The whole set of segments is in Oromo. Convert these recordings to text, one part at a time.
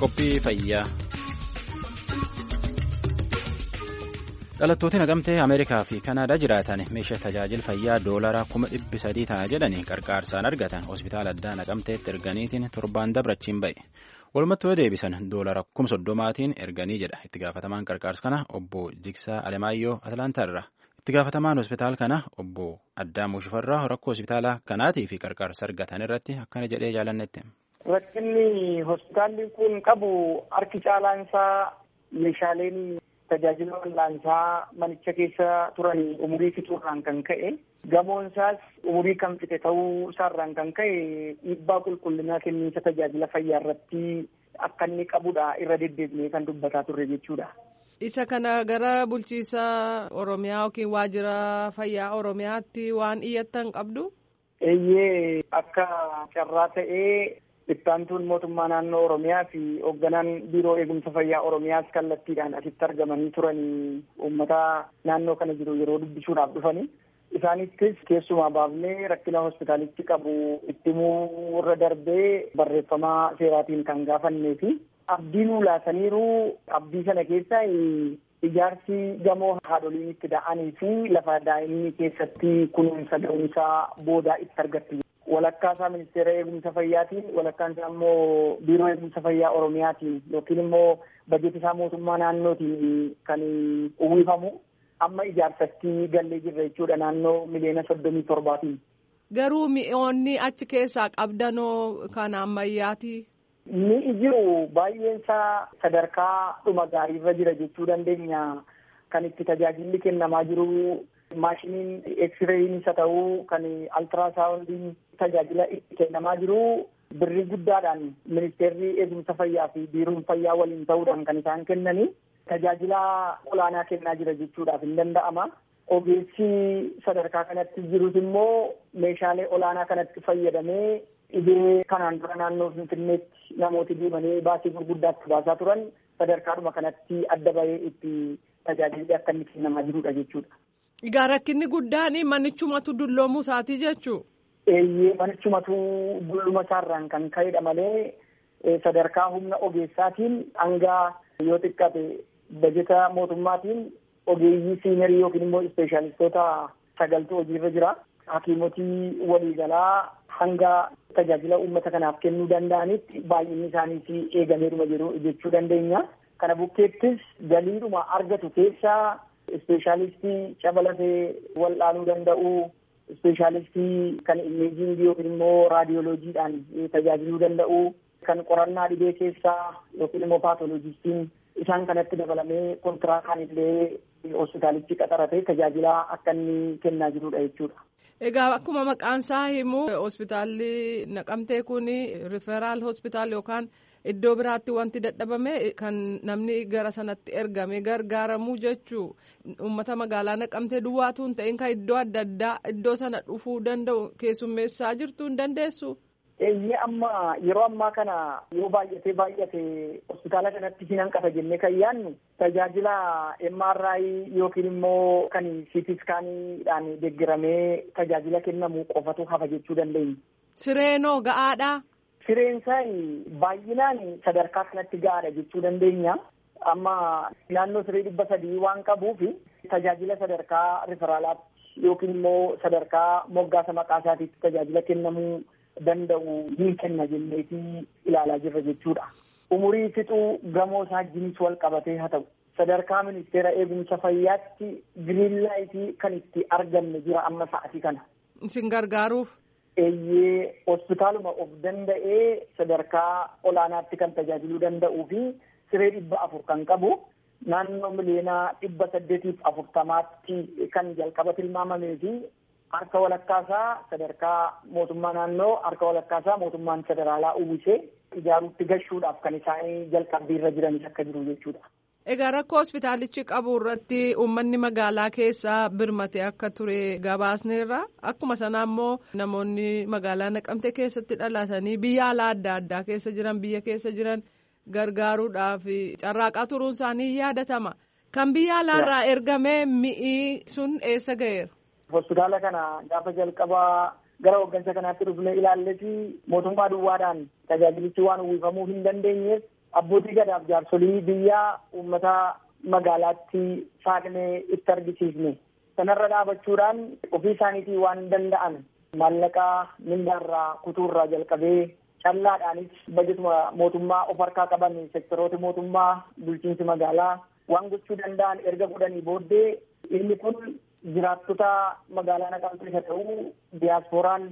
Qophii fayyaa. Dhalattoonni naqamtee Ameerikaa fi Kanaadaa jiraatan meeshaa tajaajila fayyaa doolaraa kuma dhibbi sadii ta'a jedhanii qarqaarsaan argatan hospitaala addaa naqamteetti erganiitiin torbaan dabrachiin ba'e. Walumatti yoo deebisan doolara kuma soddomaatiin erganii jedha itti gaafatamaan qarqaarsa kana obbo Jigsaa Alemaayyoo Atlaantaarra. Itti gaafatamaan hospitaala kana obbo Addaamuu Shifarraa rakkoo hospitaala kanaatii fi qarqaarsa argatan irratti akkana jedhee jaalannetti. Rakkinni hospitaalli kun qabu harki caalaan isaa meeshaaleen tajaajila wal'aansaa manicha keessa turan umurii fixuurraan kan ka'e gamoon isaas umurii kan fixe ta'uu isaarraan kan ka'e dhiibbaa qulqullinaa kenniinsa tajaajila fayyaa irratti akka inni qabudha irra deddeebi'ee kan dubbataa turre jechuudha. Isa kana gara bulchiisa Oromiyaa yookiin waajjira fayyaa Oromiyaatti waan iyyattan qabdu? Eeyyee akka carraa ta'ee Ittaantuun mootummaa naannoo Oromiyaa fi hoogganaan biiroo eegumsa fayyaa Oromiyaas kallattiidhaan asitti argamanii turanii uummata naannoo kana jiru yeroo dubbisuudhaaf dhufanii. Isaanittis keessumaa baafnee rakkina hospitaalichi qabu itti himuu irra darbee barreeffamaa seeraatiin kan gaafannee fi abdii nuu laataniiru abdii sana keessa ijaarsi gamoo haadholiin itti da'anii fi lafa daa'imni keessatti kunuunsa ga'umsaa boodaa itti argatti. walakkaa isaa ministeera eegumsa fayyaatiin walakkaan isaa immoo biiroo eegumsa fayyaa oromiyaatiin yookiin immoo bajeeti isaa mootummaa naannootiin kan uwwifamu amma ijaarsatti gallee jirra jechuudha naannoo miliyoona soddomii torbaatiin. Garuu mi'oonni achi keessaa qabdanoo kan ammayyaati. Mi'i jiru baay'een isaa sadarkaa dhuma gaariirra jira jechuu dandeenya kan itti tajaajilli kennamaa jiru maashiniin eksireen isa ta'uu kan altiraasaawundiin tajaajila itti kennamaa jiru birrii guddaadhaan ministeerri eegumsa fayyaa fi biiroon fayyaa waliin ta'uudhaan kan isaan kennanii tajaajila olaanaa kennaa jira jechuudhaaf hin danda'ama. Ogeessi sadarkaa kanatti jirus immoo meeshaalee olaanaa kanatti fayyadamee dhibee kanaan dura naannoo Finfinneetti namooti deemanii baasii gurguddaatti baasaa turan sadarkaadhuma kanatti adda bahee itti tajaajilli akka inni kennamaa jirudha jechuudha. Egaa rakkinni guddaan manichumatu dulloomuu isaatii jechuu? Eeyyee manichumatu dulluma isaarraan kan ka'edha malee sadarkaa humna ogeessaatiin hanga yoo xiqqate bajeta mootummaatiin ogeeyyii siinerii yookiin immoo ispeeshaalistoota sagaltu hojiirra jira. Hakiimotii waliigalaa hanga tajaajila uummata kanaaf kennuu danda'anitti baay'inni isaaniis eegameeruma jiru jechuu dandeenya. Kana bukkeettis galiidhuma argatu keessaa ispeeshaalistii cabalatee wal'aanuu danda'u ispeeshaalistii kan imeejiingii yookiin immoo raadiyooloojiidhaan tajaajiluu danda'u kan qorannaa dhibee keessaa yookiin immoo paatoloojistiin isaan kanatti dabalamee kontiraakaan illee hospitaalichi qaxaratee tajaajila akka inni kennaa jirudha jechuudha. Egaa akkuma maqaan isaa himu hospitaalli naqamtee kun riferaal hospitaal yookaan iddoo biraatti wanti dadhabame kan namni gara sanatti ergame gargaaramuu jechuu uummata magaalaa naqamtee duwwaatu hin ta'in kan iddoo adda addaa iddoo sana dhufuu danda'u keessummeessaa jirtu hin dandeessu. Eeyyee amma yeroo ammaa kana yoo baay'atee baay'ate hospitaala kanatti hin hanqata jennee kan yaadnu tajaajila MRI yookiin immoo kan CT iskaaniidhaan deeggaramee tajaajila kennamu qofatu hafa jechuu dandeenya. Sireenoo ga'aadhaa. Sireen isaa baay'inaan sadarkaa kanatti ga'aadha jechuu dandeenya. Amma naannoo siree dhibba sadii waan qabuuf tajaajila sadarkaa riferaalaatti yookiin immoo sadarkaa moggaasa maqaa isaatiitti tajaajila kennamuu danda'u ni kenna jenneetii ilaalaa jirra jechuudha. Umurii fixuu gamoo isaa wajjinis wal qabatee haa ta'u. Sadarkaa ministeera eegumsa fayyaatti giriinlaayitii kan itti arganne jira amma sa'atii kana. Isin gargaaruuf. Eeyyee hospitaaluma of danda'ee sadarkaa olaanaatti kan tajaajiluu danda'uu fi siree dhibba afur kan qabu naannoo miliyoona dhibba saddeetiif afurtamaatti kan jalqaba tilmaamamee fi harka walakkaasaa sadarkaa mootummaa naannoo harka walakkaasaa mootummaan federaalaa uwwisee ijaaruutti gashuudhaaf kan isaan jalqabbiirra jiranis akka jiru jechuudha. Egaa rakkoo hospitaalichi qabu irratti uummanni magaalaa keessaa birmate akka ture gabaasneerra akkuma sana immoo namoonni magaalaa naqamte keessatti dhalatanii biyya alaa adda addaa keessa jiran biyya keessa jiran gargaaruudhaaf carraaqaa turuun isaanii yaadatama. Kan biyya alaarraa ergamee mi'i sun eessa ga'eera? Hospitaala kana gaafa jalqabaa gara hooggansa kanaatti dhufnee ilaalleeti mootummaa duwwaadhaan tajaajilichi waan uwwifamuu hin dandeenyeef abbootii gadaaf jaarsolii biyyaa uummata magaalaatti saaqnee itti argisiifne. Sanarra dhaabachuudhaan ofii isaaniitii waan danda'an maallaqaa mindaarraa kutuurraa jalqabee callaadhaanis bajetuma mootummaa of harkaa qaban sektoroota mootummaa bulchiinsi magaalaa waan gochuu danda'an erga godhanii booddee inni kun jiraattota magaalaa naqamtee isa ta'uu diyaasporaan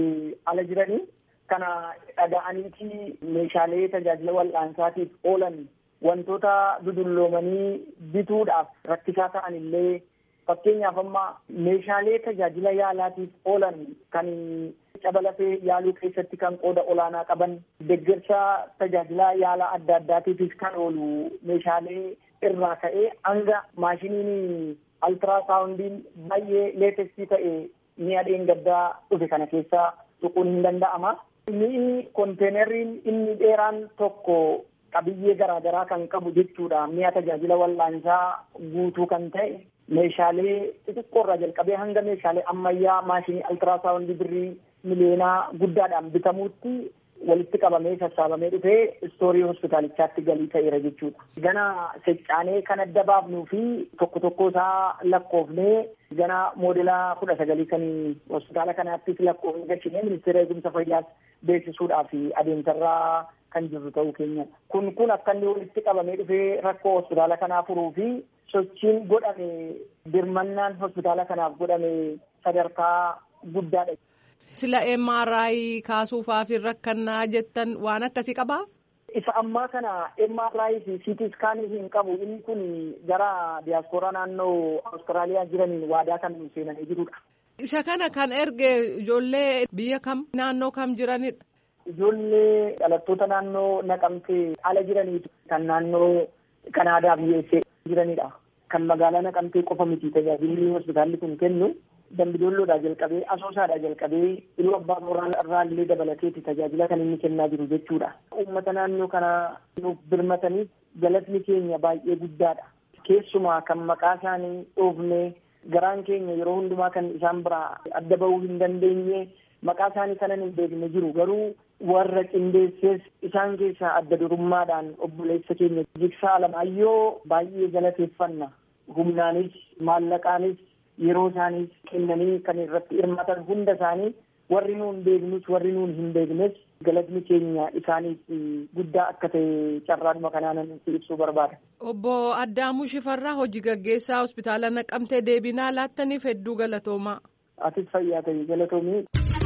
ala jiranii kana dhaga'aniiti meeshaalee tajaajila wal'aansaatiif oolan wantoota dudulloomanii bituudhaaf rakkisaa ta'an illee fakkeenyaaf amma meeshaalee tajaajila yaalaatiif oolan kan cabalafee yaaluu keessatti kan qooda olaanaa qaban deeggarsa tajaajila yaalaa adda addaatiifis kan oolu meeshaalee irraa ka'ee hanga maashiniin altiraasaawundiin baay'ee leetestii ta'e mi'a dheengaddaa dhufe kana keessa tuquun hin danda'ama. Mi'i konteenerriin inni dheeraan tokko qabiyyee garaagaraa kan qabu jechuudha. Mi'a tajaajila wal'aansaa guutuu kan ta'e meeshaalee xixiqqoorraa jalqabee hanga meeshaalee ammayyaa maashinii altiraasaawundii birrii miliyoonaa guddaadhaan bitamuutti walitti qabamee sassaabamee dhufee istoorii hospitaalichaatti galii ta'eera jechuudha. Gana seccaanee kan adda baafnuu fi tokko tokko isaa lakkoofnee gana moodela kudha sagalii kan hospitaala kanaattis lakkoofnee galchinee ministeera eegumsa fayyaas beeksisuudhaaf adeemsarraa kan jirru ta'uu keenya. Kun kun akka inni walitti qabamee dhufee rakkoo hospitaala kanaa furuu fi sochiin godhame birmannaan hospitaala kanaaf godhame sadarkaa guddaadha. Sila MRI kaasuufaaf rakkannaa jettan waan akkasii qabaa? Isa ammaa kana MRI fi CT scaanii hin qabu. Inni kun gara diyaaspooraa naannoo Awustiraaliyaa jiraniin waadaa kan seenanii jirudha. Isa kana kan erge ijoollee biyya kam naannoo kam jiranidha? Ijoollee dhalattoota naannoo naqamtee ala jiraniitu kan naannoo Kanaadaa biyyeessee jiranidha. Kan magaalaa naqamtee qofa miti tajaajilli hospitaalli kun kennu. Dambidoolloodhaa jalqabee asoosaadhaa jalqabee iluu abbaa booraa irraa illee dabalateeti tajaajila kan inni kennaa jiru jechuudha. Uummata naannoo kana nuuf birmataniif galatni keenya baay'ee guddaadha. Keessumaa kan maqaa isaanii dhoofnee garaan keenya yeroo hundumaa kan isaan biraa adda bahuu hin dandeenye maqaa isaanii kanan hin beekne jiru garuu warra qindeessees isaan keessaa adda durummaadhaan obboleessa keenya jigsaa alamaayyoo baay'ee galateeffanna. Humnaanis maallaqaanis yeroo isaanii kennanii kan irratti hirmaatan hunda isaanii warri nuun beeknus warri nuun hin beeknes galatni keenya isaaniif guddaa akka ta'e carraadhuma kanaan ibsuu barbaada. Obbo Addaamuu Shifarraa hojii gaggeessaa hospitaala naqamtee deebinaa laattaniif hedduu galatoomaa. Atis fayyaa ta'e galatoomii.